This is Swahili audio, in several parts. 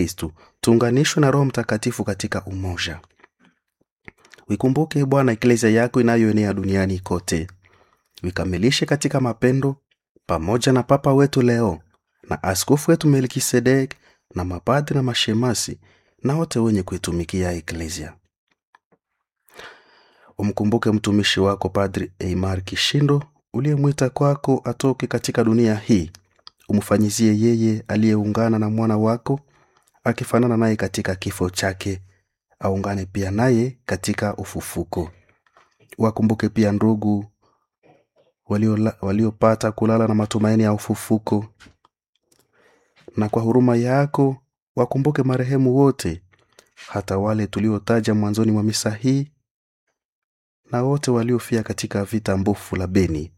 Kristu, tuunganishwe na Roho Mtakatifu katika umoja. Wikumbuke Bwana eklesia yako inayoenea duniani kote, wikamilishe katika mapendo, pamoja na Papa wetu Leo na askofu wetu Melkisedek na mapadri na mashemasi na wote wenye kuitumikia eklesia. Umkumbuke mtumishi wako Padri Eimar Kishindo uliyemwita kwako atoke katika dunia hii. Umfanyizie yeye aliyeungana na mwana wako akifanana naye katika kifo chake, aungane pia naye katika ufufuko. Wakumbuke pia ndugu waliopata walio kulala na matumaini ya ufufuko, na kwa huruma yako wakumbuke marehemu wote, hata wale tuliotaja mwanzoni mwa misa hii na wote waliofia katika vita mbofu la Beni,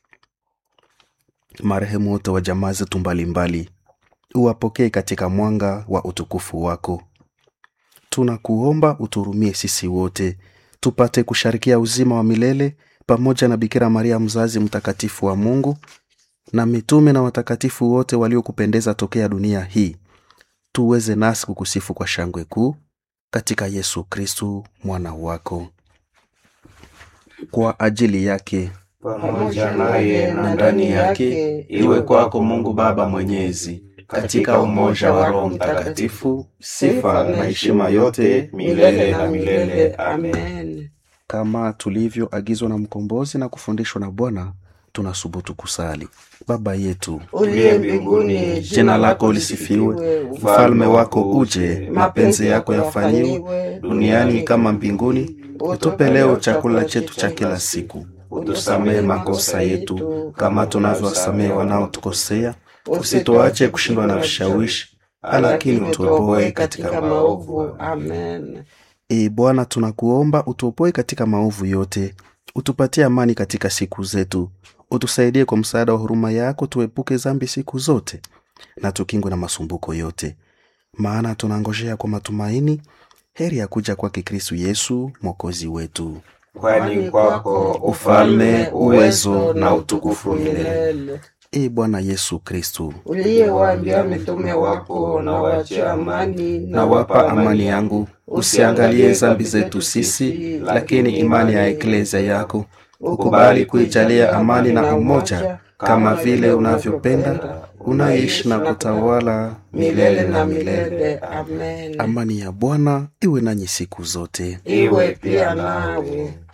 marehemu wote wa jamaa zetu mbalimbali, uwapokee katika mwanga wa utukufu wako. Tunakuomba uturumie sisi wote tupate kusharikia uzima wa milele pamoja na Bikira Maria mzazi mtakatifu wa Mungu na mitume na watakatifu wote waliokupendeza tokea dunia hii, tuweze nasi kukusifu kwa shangwe kuu katika Yesu Kristu mwana wako. Kwa ajili yake pamoja naye na ndani yake, iwe kwako Mungu Baba Mwenyezi, katika umoja wa Roho Mtakatifu, sifa na heshima yote milele na milele. Amen. kama tulivyoagizwa na mkombozi na kufundishwa na Bwana, tunasubutu kusali: Baba yetu Uliye mbinguni, jina lako lisifiwe, ufalme wako uje, mapenzi yako yafanyiwe duniani kama mbinguni. Utupe leo chakula chetu cha kila siku, utusamehe makosa yetu kama tunavyowasamehe wanaotukosea, usituache kushindwa na vishawishi, lakini utuopoe katika maovu. Amen. Ee Bwana, tunakuomba utuopoe katika maovu yote, utupatie amani katika siku zetu, utusaidie kwa msaada wa huruma yako, tuepuke dhambi siku zote na tukingwe na masumbuko yote, maana tunangojea kwa matumaini heri ya kuja kwake Kristu Yesu mwokozi wetu. Kwani kwako ufalme, uwezo na utukufu milele. Ee Bwana Yesu Kristu, Uliyewaambia mitume wako, na wache amani, na wapa amani yangu, usiangalie dhambi zetu sisi, lakini imani ya eklesia yako ukubali kuijalia amani na umoja, kama vile unavyopenda, unaishi na kutawala milele na milele. Amen. Amani ya Bwana iwe nanyi siku zote. Iwe pia nawe.